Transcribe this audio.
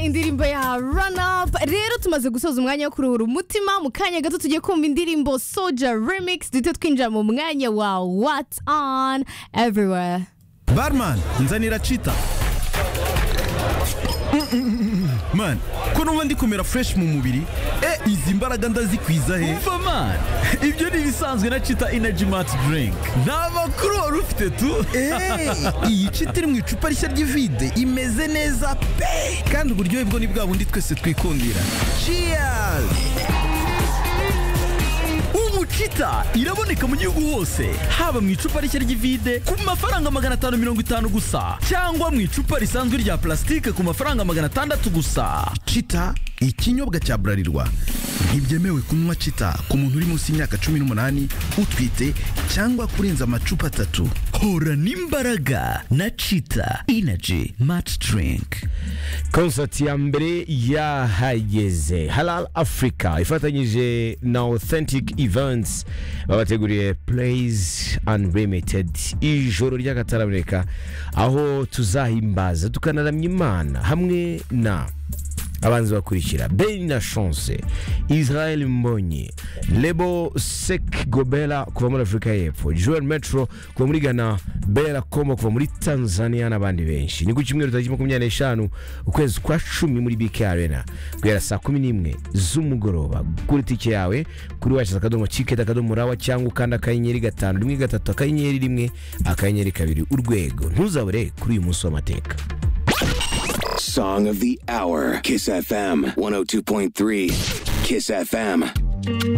indirimbo ya ranapu rero tumaze gusoza umwanya wo kuruhura umutima mu kanya gato tujye kumva indirimbo soja remix duhita twinjira mu mwanya wa what's on everywhere barman nzanira cita man ko numva ndi kumera fresh mu mubiri e izi mbaraga ndazikwiza he umva mani ibyo ni ibisanzwe na cita energy mat drink nta makuru wari ufite tu Hey, iyi cita iri mu icupa rishya ry'ivide imeze neza pe kandi uburyohe bwo ni bwa bundi twese twikundira cheers ubu cita iraboneka mu gihugu hose haba mu icupa rishya ry'ivide ku mafaranga magana atanu mirongo itanu gusa cyangwa mu icupa risanzwe rya plastique ku mafaranga magana atandatu gusa cita ikinyobwa cya burarirwa ntibyemewe kunywa cita ku muntu uri munsi y'imyaka cumi n'umunani utwite cyangwa kurenza amacupa atatu hora n'imbaraga na cita energy mat drink konsati ya mbere yahageze halal africa ifatanyije na authentic events babateguriye plays unlimited ijoro ry'akataraboneka aho tuzahimbaza tukanaramya imana hamwe na abanzi bakurikira beni na chance israel mbonyi lebo sek gobela kuva muri afurika y'epfo joel metro kuva muri ghana bela komo kuva muri tanzania n'abandi benshi ni ku cyumweru tariki makumyabiri n'eshanu ukwezi kwa cumi muri bk arena guhera saa kumi n'imwe z'umugoroba gura itike yawe kuri wacu akadomo ciketi akadomo rawa cyangwa ukanda akanyenyeri gatanu rimwe gatatu akanyenyeri rimwe akanyenyeri kabiri urwego ntuzabure kuri uyu munsi w'amateka Song of the hour. Kiss FM 102.3. Kiss FM.